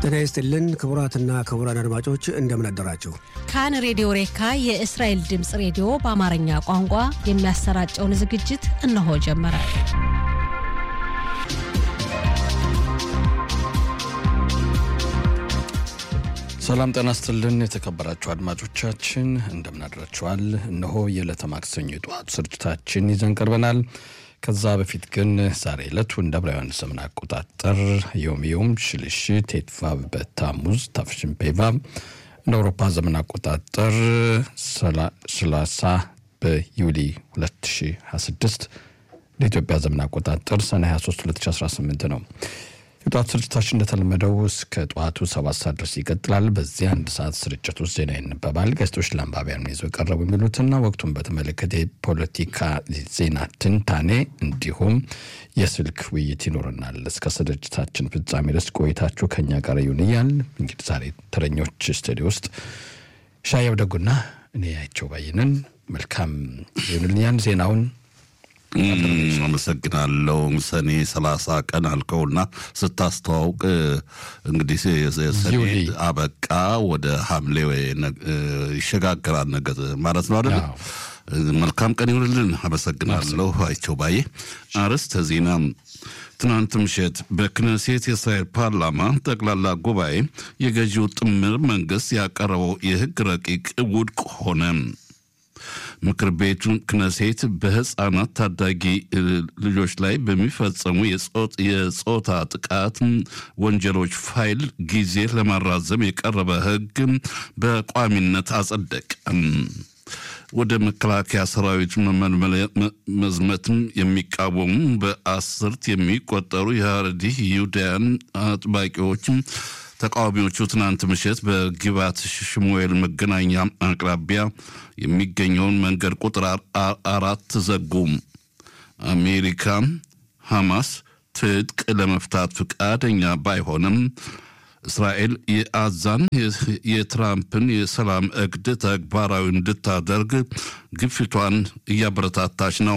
ጤና ይስጥልን ክቡራትና ክቡራን አድማጮች እንደምን አደራችሁ። ካን ሬዲዮ ሬካ የእስራኤል ድምፅ ሬዲዮ በአማርኛ ቋንቋ የሚያሰራጨውን ዝግጅት እነሆ ጀመረ። ሰላም ጤና ይስጥልን የተከበራችሁ አድማጮቻችን እንደምን አድራችኋል። እነሆ የዕለተ ማክሰኞ የጠዋቱ ስርጭታችን ይዘን ቀርበናል። ከዛ በፊት ግን ዛሬ ዕለቱ እንደ ዕብራውያን ዘመን አቆጣጠር ዮም ዮም ሽልሽ ቴትቫቭ በታሙዝ ታፍሽን ፔቫቭ እንደ አውሮፓ ዘመን አቆጣጠር 30 በዩሊ 2026 እንደ ኢትዮጵያ ዘመን አቆጣጠር ሰኔ 23 2018 ነው። የጠዋት ስርጭታችን እንደተለመደው እስከ ጠዋቱ ሰባት ሰዓት ድረስ ይቀጥላል። በዚህ አንድ ሰዓት ስርጭት ውስጥ ዜና ይነበባል። ጋዜጦች ለአንባቢያን ይዘው የቀረቡ የሚሉትና ወቅቱን በተመለከተ የፖለቲካ ዜና ትንታኔ እንዲሁም የስልክ ውይይት ይኖረናል። እስከ ስርጭታችን ፍጻሜ ድረስ ቆይታችሁ ከኛ ጋር ይሁን እያል እንግዲህ ዛሬ ተረኞች ስቱዲዮ ውስጥ ሻየው ደጉና እኔ ያቸው ባይንን መልካም ይሁንልኛል ዜናውን አመሰግናለሁ። ሰኔ ሰላሳ ቀን አልከውና ስታስተዋውቅ እንግዲህ ሰኔ አበቃ ወደ ሐምሌ ይሸጋገራል ነገር ማለት ነው አይደል? መልካም ቀን ይሁንልን። አመሰግናለሁ አይቸው ባዬ። አርዕስተ ዜና ትናንት ምሽት በክነሴት የእስራኤል ፓርላማ ጠቅላላ ጉባኤ የገዢው ጥምር መንግስት ያቀረበው የህግ ረቂቅ ውድቅ ሆነ። ምክር ቤቱ ክነሴት በህፃናት ታዳጊ ልጆች ላይ በሚፈጸሙ የጾታ ጥቃት ወንጀሎች ፋይል ጊዜ ለማራዘም የቀረበ ህግ በቋሚነት አጸደቀ። ወደ መከላከያ ሰራዊት መዝመትም የሚቃወሙ በአስርት የሚቆጠሩ የሀረዲ ይሁዳያን አጥባቂዎች ተቃዋሚዎቹ ትናንት ምሽት በግባት ሽሙኤል መገናኛ አቅራቢያ የሚገኘውን መንገድ ቁጥር አራት ዘጉ። አሜሪካ ሐማስ ትጥቅ ለመፍታት ፈቃደኛ ባይሆንም እስራኤል የአዛን የትራምፕን የሰላም እቅድ ተግባራዊ እንድታደርግ ግፊቷን እያበረታታች ነው።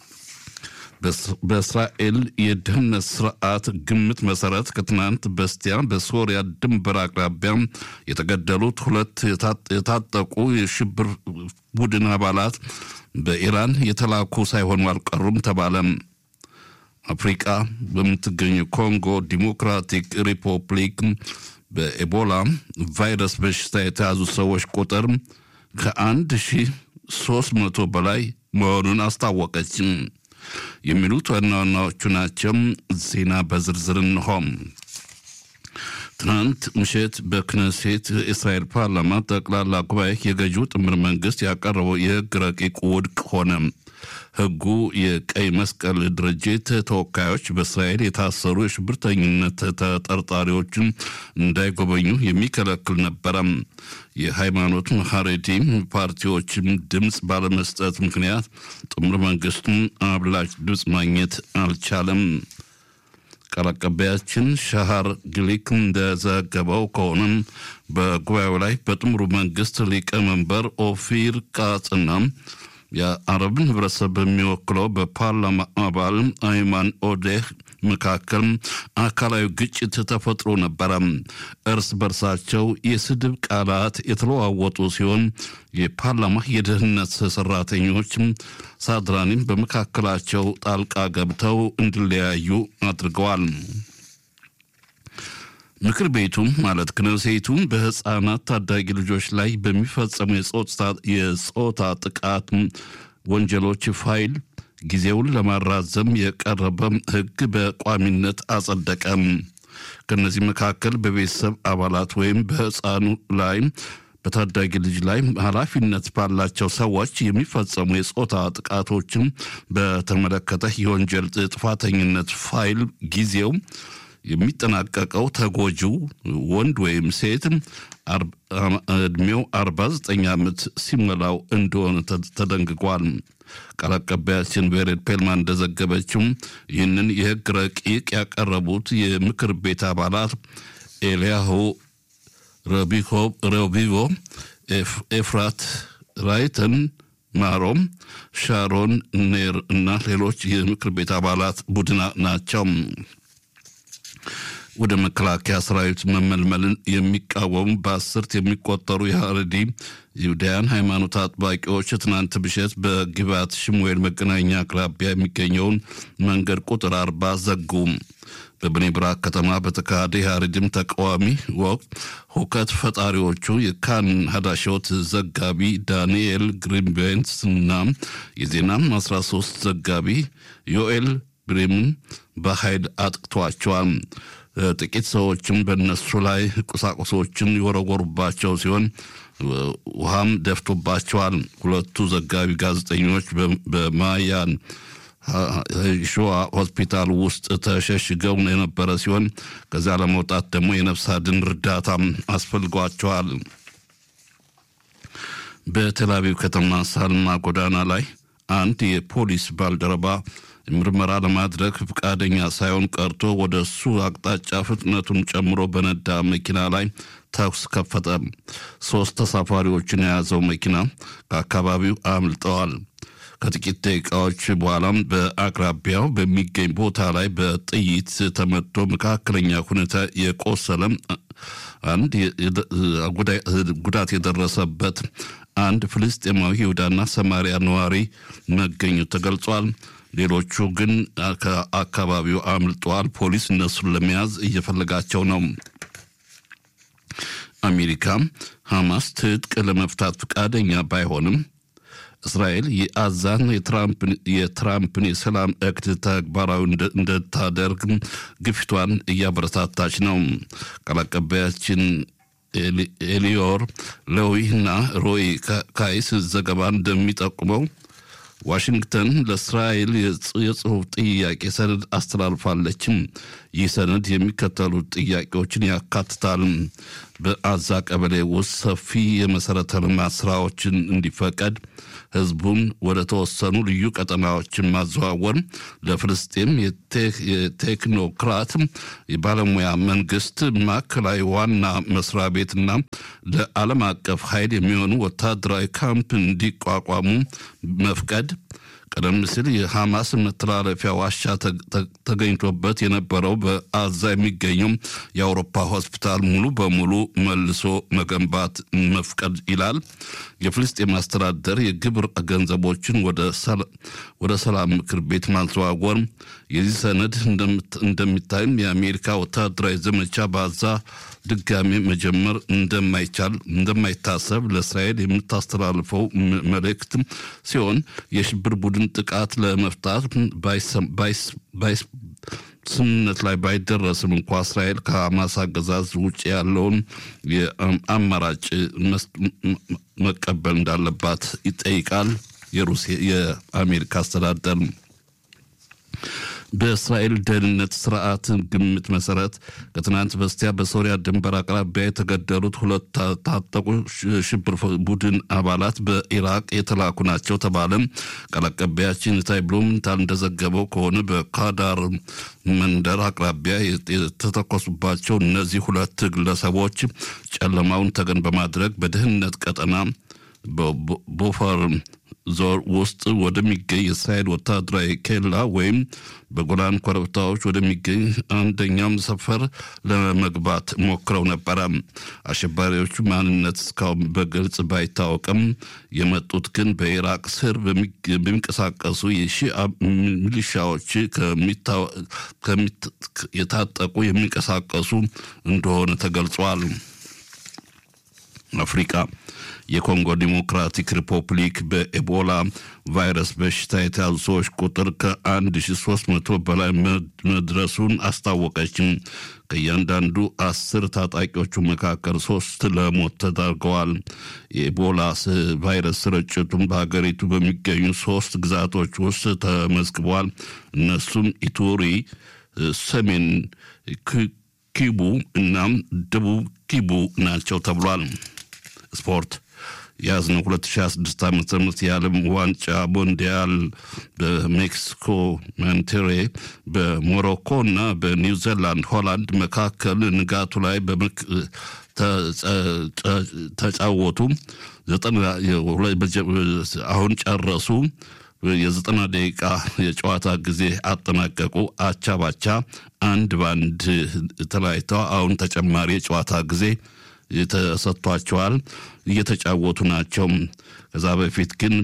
በእስራኤል የደህንነት ስርዓት ግምት መሰረት ከትናንት በስቲያ በሶሪያ ድንበር አቅራቢያ የተገደሉት ሁለት የታጠቁ የሽብር ቡድን አባላት በኢራን የተላኩ ሳይሆኑ አልቀሩም ተባለ። አፍሪቃ በምትገኘው ኮንጎ ዲሞክራቲክ ሪፐብሊክ በኤቦላ ቫይረስ በሽታ የተያዙ ሰዎች ቁጥር ከአንድ ሺህ ሶስት መቶ በላይ መሆኑን አስታወቀች። የሚሉት ዋና ዋናዎቹ ናቸው። ዜና በዝርዝር እንሆም። ትናንት ምሽት በክነሴት የእስራኤል ፓርላማ ጠቅላላ ጉባኤ የገዢው ጥምር መንግስት ያቀረበው የህግ ረቂቅ ውድቅ ሆነ። ህጉ የቀይ መስቀል ድርጅት ተወካዮች በእስራኤል የታሰሩ የሽብርተኝነት ተጠርጣሪዎችን እንዳይጎበኙ የሚከለክል ነበረ። የሃይማኖት ሀሬዲ ፓርቲዎችም ድምፅ ባለመስጠት ምክንያት ጥምር መንግስቱን አብላጭ ድምፅ ማግኘት አልቻለም። ቃል አቀባያችን ሻሃር ግሊክ እንደዘገበው ከሆነም በጉባኤው ላይ በጥምሩ መንግስት ሊቀመንበር ኦፊር ቃጽና የአረብን ህብረተሰብ በሚወክለው በፓርላማ አባል አይማን ኦዴህ መካከል አካላዊ ግጭት ተፈጥሮ ነበረ። እርስ በርሳቸው የስድብ ቃላት የተለዋወጡ ሲሆን የፓርላማ የደህንነት ሰራተኞች ሳድራኒም በመካከላቸው ጣልቃ ገብተው እንዲለያዩ አድርገዋል። ምክር ቤቱ ማለት ክነሴቱ በህፃናት ታዳጊ ልጆች ላይ በሚፈጸሙ የጾታ ጥቃት ወንጀሎች ፋይል ጊዜውን ለማራዘም የቀረበ ህግ በቋሚነት አጸደቀም። ከነዚህ መካከል በቤተሰብ አባላት ወይም በህፃኑ ላይ በታዳጊ ልጅ ላይ ኃላፊነት ባላቸው ሰዎች የሚፈጸሙ የጾታ ጥቃቶችን በተመለከተ የወንጀል ጥፋተኝነት ፋይል ጊዜው የሚጠናቀቀው ተጎጂው ወንድ ወይም ሴት እድሜው 49 ዓመት ሲሞላው እንደሆነ ተደንግጓል። ቃል አቀባያችን ቬሬድ ፔልማን እንደዘገበችው ይህንን የህግ ረቂቅ ያቀረቡት የምክር ቤት አባላት ኤልያሁ ረቢቮ፣ ኤፍራት ራይተን ማሮም፣ ሻሮን ኔር እና ሌሎች የምክር ቤት አባላት ቡድን ናቸው። ወደ መከላከያ ሰራዊት መመልመልን የሚቃወሙ በአስርት የሚቆጠሩ የሀረዲ ይሁዳያን ሃይማኖት አጥባቂዎች ትናንት ምሽት በግባት ሽሙኤል መገናኛ አቅራቢያ የሚገኘውን መንገድ ቁጥር አርባ ዘጉም። በብኔ ብራክ ከተማ በተካሄደ የሀረዲም ተቃዋሚ ወቅት ሁከት ፈጣሪዎቹ የካን ሀዳሾት ዘጋቢ ዳንኤል ግሪንቤንስ እና የዜናም 13 ዘጋቢ ዮኤል ብሬምን በኃይል አጥቅቷቸዋል። ጥቂት ሰዎችም በእነሱ ላይ ቁሳቁሶችን የወረወሩባቸው ሲሆን ውሃም ደፍቶባቸዋል። ሁለቱ ዘጋቢ ጋዜጠኞች በማያን ሾዋ ሆስፒታል ውስጥ ተሸሽገው የነበረ ሲሆን ከዚያ ለመውጣት ደግሞ የነፍስ አድን እርዳታም አስፈልጓቸዋል። በቴል አቪቭ ከተማ ሳልማ ጎዳና ላይ አንድ የፖሊስ ባልደረባ ምርመራ ለማድረግ ፈቃደኛ ሳይሆን ቀርቶ ወደ እሱ አቅጣጫ ፍጥነቱን ጨምሮ በነዳ መኪና ላይ ተኩስ ከፈተ። ሶስት ተሳፋሪዎችን የያዘው መኪና ከአካባቢው አምልጠዋል። ከጥቂት ደቂቃዎች በኋላም በአቅራቢያው በሚገኝ ቦታ ላይ በጥይት ተመቶ መካከለኛ ሁኔታ የቆሰለም አንድ ጉዳት የደረሰበት አንድ ፍልስጤማዊ ይሁዳና ሰማሪያ ነዋሪ መገኘቱ ተገልጿል። ሌሎቹ ግን ከአካባቢው አምልጠዋል። ፖሊስ እነሱን ለመያዝ እየፈለጋቸው ነው። አሜሪካ ሐማስ ትጥቅ ለመፍታት ፈቃደኛ ባይሆንም እስራኤል የአዛን የትራምፕን የሰላም እቅድ ተግባራዊ እንድታደርግ ግፊቷን እያበረታታች ነው። ቃል አቀባያችን ኤሊዮር ሌዊና ሮይ ካይስ ዘገባ እንደሚጠቁመው ዋሽንግተን ለእስራኤል የጽሑፍ ጥያቄ ሰነድ አስተላልፋለችም። ይህ ሰነድ የሚከተሉት ጥያቄዎችን ያካትታል። በአዛ ቀበሌ ውስጥ ሰፊ የመሠረተ ልማት ስራዎችን እንዲፈቀድ፣ ህዝቡን ወደ ተወሰኑ ልዩ ቀጠናዎችን ማዘዋወር፣ ለፍልስጤም የቴክኖክራት የባለሙያ መንግስት ማዕከላዊ ዋና መስሪያ ቤትና ለዓለም አቀፍ ኃይል የሚሆኑ ወታደራዊ ካምፕ እንዲቋቋሙ መፍቀድ ቀደም ሲል የሐማስ መተላለፊያ ዋሻ ተገኝቶበት የነበረው በአዛ የሚገኘው የአውሮፓ ሆስፒታል ሙሉ በሙሉ መልሶ መገንባት መፍቀድ ይላል። የፍልስጤም አስተዳደር የግብር ገንዘቦችን ወደ ሰላም ምክር ቤት ማዘዋወር። የዚህ ሰነድ እንደሚታይም የአሜሪካ ወታደራዊ ዘመቻ በአዛ ድጋሜ መጀመር እንደማይቻል እንደማይታሰብ ለእስራኤል የምታስተላልፈው መልእክት ሲሆን የሽብር ቡድን ጥቃት ለመፍታት ስምምነት ላይ ባይደረስም እንኳ እስራኤል ከሐማስ አገዛዝ ውጭ ያለውን የአማራጭ መቀበል እንዳለባት ይጠይቃል። የሩሲያ የአሜሪካ አስተዳደር በእስራኤል ደህንነት ስርዓት ግምት መሰረት ከትናንት በስቲያ በሶሪያ ድንበር አቅራቢያ የተገደሉት ሁለት ታጠቁ ሽብር ቡድን አባላት በኢራቅ የተላኩ ናቸው ተባለ። ቃል አቀባያችን ታይ ብሉምንታል እንደዘገበው ከሆነ በካዳር መንደር አቅራቢያ የተተኮሱባቸው እነዚህ ሁለት ግለሰቦች ጨለማውን ተገን በማድረግ በደህንነት ቀጠና ቦፈር ዞር ውስጥ ወደሚገኝ የእስራኤል ወታደራዊ ኬላ ወይም በጎላን ኮረብታዎች ወደሚገኝ አንደኛም ሰፈር ለመግባት ሞክረው ነበረ። አሸባሪዎቹ ማንነት እስካሁን በግልጽ ባይታወቅም የመጡት ግን በኢራቅ ስር በሚንቀሳቀሱ የሺአ ሚሊሻዎች የታጠቁ የሚንቀሳቀሱ እንደሆነ ተገልጿል። አፍሪቃ የኮንጎ ዲሞክራቲክ ሪፐብሊክ በኤቦላ ቫይረስ በሽታ የተያዙ ሰዎች ቁጥር ከ1300 በላይ መድረሱን አስታወቀችም። ከእያንዳንዱ አስር ታጣቂዎቹ መካከል ሶስት ለሞት ተዳርገዋል። የኤቦላ ቫይረስ ስርጭቱም በሀገሪቱ በሚገኙ ሶስት ግዛቶች ውስጥ ተመዝግቧል። እነሱም ኢቱሪ፣ ሰሜን ኪቡ እናም ደቡብ ኪቡ ናቸው ተብሏል። ስፖርት የያዝነው 2026 ዓ ም የዓለም ዋንጫ ሞንዲያል በሜክሲኮ ማንቴሬ በሞሮኮ እና በኒውዚላንድ ሆላንድ መካከል ንጋቱ ላይ ተጫወቱ። አሁን ጨረሱ። የዘጠና ደቂቃ የጨዋታ ጊዜ አጠናቀቁ። አቻ ባቻ አንድ በአንድ ተለያይተው አሁን ተጨማሪ የጨዋታ ጊዜ ተሰጥቷቸዋል። እየተጫወቱ ናቸው። ከዛ በፊት ግን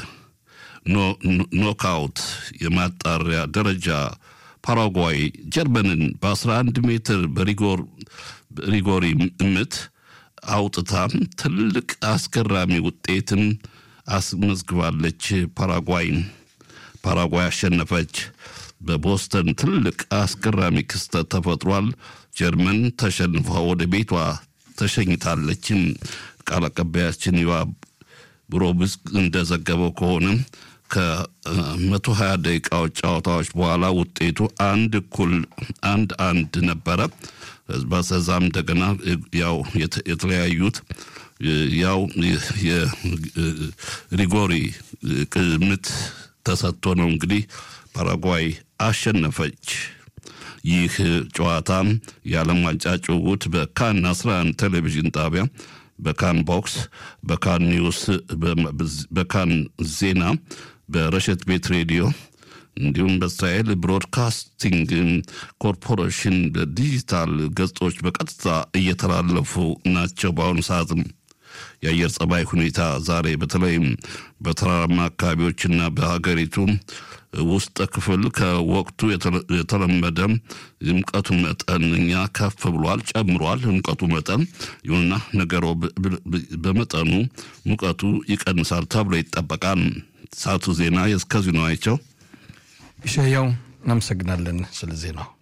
በኖክአውት የማጣሪያ ደረጃ ፓራጓይ ጀርመንን በ11 ሜትር በሪጎሪ ምት አውጥታ ትልቅ አስገራሚ ውጤትን አስመዝግባለች። ፓራጓይ ፓራጓይ አሸነፈች። በቦስተን ትልቅ አስገራሚ ክስተት ተፈጥሯል። ጀርመን ተሸንፋ ወደ ቤቷ ተሸኝታለች። ቃል አቀባያችን ዋ ብሮብስ እንደዘገበው ከሆነ ከመቶ ሀያ ደቂቃዎች ጨዋታዎች በኋላ ውጤቱ አንድ እኩል አንድ አንድ ነበረ። በሰዛም እንደገና ያው የተለያዩት ያው የሪጎሪ ምት ተሰጥቶ ነው እንግዲህ ፓራጓይ አሸነፈች። ይህ ጨዋታ የዓለም ዋንጫ ጭውውት በካን 11 ቴሌቪዥን ጣቢያ በካን ቦክስ፣ በካን ኒውስ፣ በካን ዜና፣ በረሸት ቤት ሬዲዮ እንዲሁም በእስራኤል ብሮድካስቲንግ ኮርፖሬሽን በዲጂታል ገጾች በቀጥታ እየተላለፉ ናቸው። በአሁኑ ሰዓትም የአየር ጸባይ ሁኔታ ዛሬ በተለይም በተራራማ አካባቢዎችና በሀገሪቱ ውስጥ ክፍል ከወቅቱ የተለመደ ሙቀቱ መጠን እኛ ከፍ ብሏል፣ ጨምሯል ሙቀቱ መጠን። ይሁንና ነገሮ በመጠኑ ሙቀቱ ይቀንሳል ተብሎ ይጠበቃል። ሰዓቱ ዜና የእስከዚሁ ነው። አይቸው ይሸያው እናመሰግናለን ስለ ዜናው።